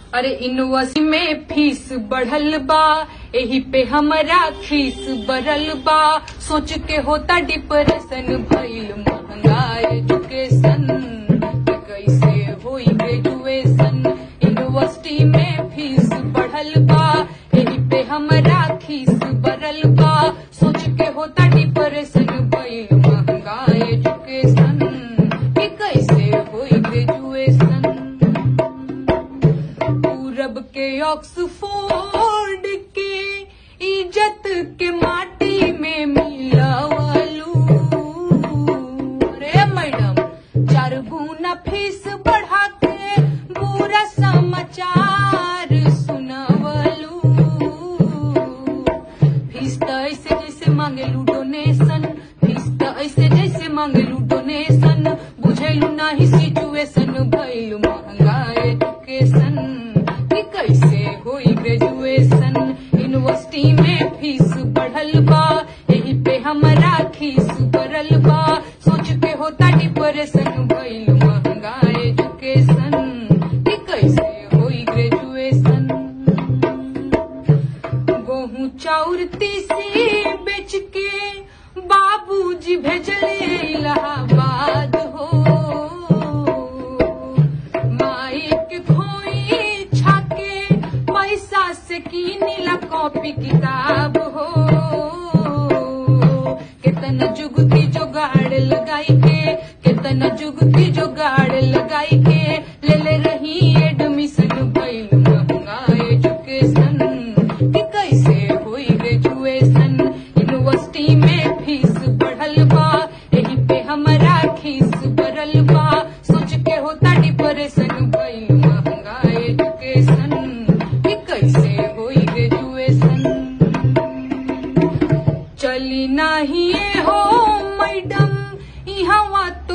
अरे यूनिवर्सिटी में फीस बढ़ल बा एही पे हमरा खीस बढ़ल बा सोच के होता डिप्रेशन भइल महंगा एजुकेशन कैसे होई ग्रेजुएशन यूनिवर्सिटी में फीस बढ़ल बा एही पे हमरा खीस बढ़ल बा सोच के होता डिप्रेशन भइल महंगा एजुकेशन कि कैसे होई ग्रेजुएशन पूरब के ऑक्सफोर्ड के इज्जत के माटी में मिलावलू रे मैडम चार गुना फीस बढ़ा के बुरा समाचार सुनावलू फीस तो ऐसे जैसे मांगेलू डोनेशन फीस तो ऐसे जैसे मांगेलू डोनेशन बुझेलू नाही सिचुएशन भइल महंगा एजुकेशन कि कैसे होई ग्रेजुएशन यूनिवर्सिटी में फीस बढ़ल बा यही पे हमरा खीस बढ़ल बा सोच के होता डिप्रेशन भइल महंगा एजुकेशन कि कैसे होई ग्रेजुएशन गेहूं चाउर तीसी बेच के बाबूजी भेजले इलाहाबाद हो माई के खोई छाके पैसा से कीनिला कॉपी किताब हो कितना जुगती जुगाड़ लगाई के कितना जुगती जुगाड़ लगाई के ले ले रही एडमिशन भइल महंगा एजुकेशन कि कैसे होई ग्रेजुएशन यूनिवर्सिटी में फीस बढ़ल बा यही पे हमरा खीस बढ़ल बा सोच के होता डिप्रेशन भइल महंगा एजुकेशन कि कैसे होई ग्रेजुएशन चली नाही हो मैडम इहवा